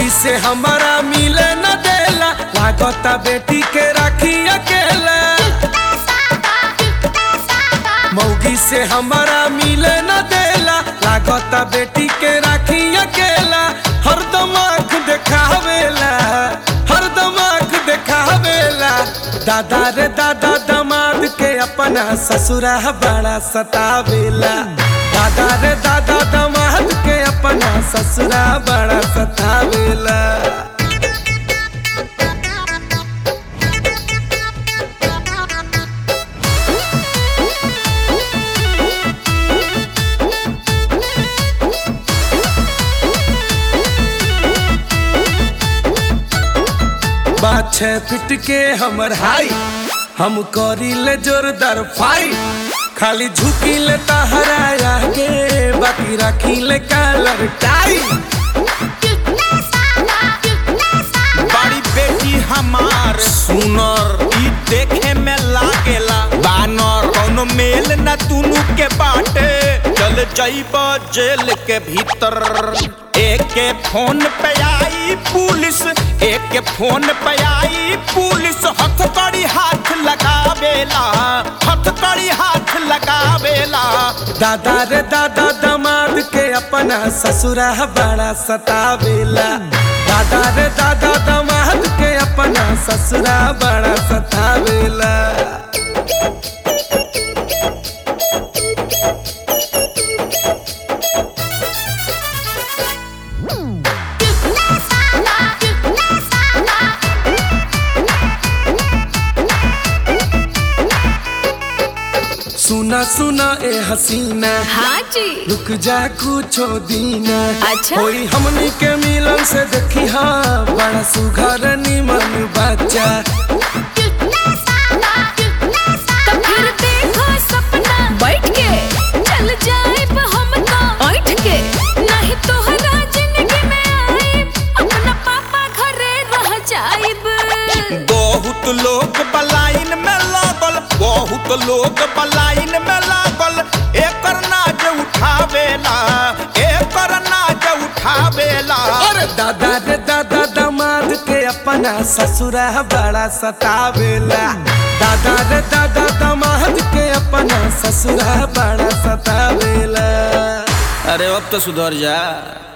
मौगी से हमारा मिले न देला लागता बेटी के राखी अकेला मौगी से हमारा मिले न देला लागता बेटी के राखी अकेला हरदम आँख देखावेला हरदम आँख देखावेला दादा रे दादा दमाद के अपना ससुरा बड़ा सतावेला दादा रे दादा दमाद के अपना ससुरा बड़ा सतावेला बात छह फिट के हमर हाई हम करी ले जोरदार फाइट खाली झुकी ले तहरा आगे बाकी रखी ले कलर टाई बड़ी बेटी हमार सुनर ई देखे में लागेला बानर कोनो मेल न तुनु के बाटे चल जाइब जेल के भीतर एक के फोन पे आई पुलिस एक के फोन पे आई पुलिस हथकड़ी हाथ लगावेला हथकड़ी हाथ लगावेला दादा रे दादा दमाद के अपना ससुरा बड़ा सतावेला दादा रे दादा दमाद के अपना ससुरा बड़ा सतावेला सुना सुना ए हसीना हाँ जी रुक जा कुछो दीना अच्छा। होई हमनी के मिलन से देखी हाँ बड़ा सुघर निमन बच्चा तो फिर देखो सपना बैठ के चल जाए हम तो ऐठ के नहीं तोहरा जिंदगी में आए अपना पापा घरे रह जाइब बहुत लोग बलाइन में लागल बहुत लोग बलाइन में लागल एकर नाज उठावेला एकर नाज उठावेला अरे दादा रे दादा दमाद के अपना ससुरा बड़ा सतावेला दादा रे दादा दमाद के अपना ससुरा बड़ा सतावेला अरे अब तो सुधर जा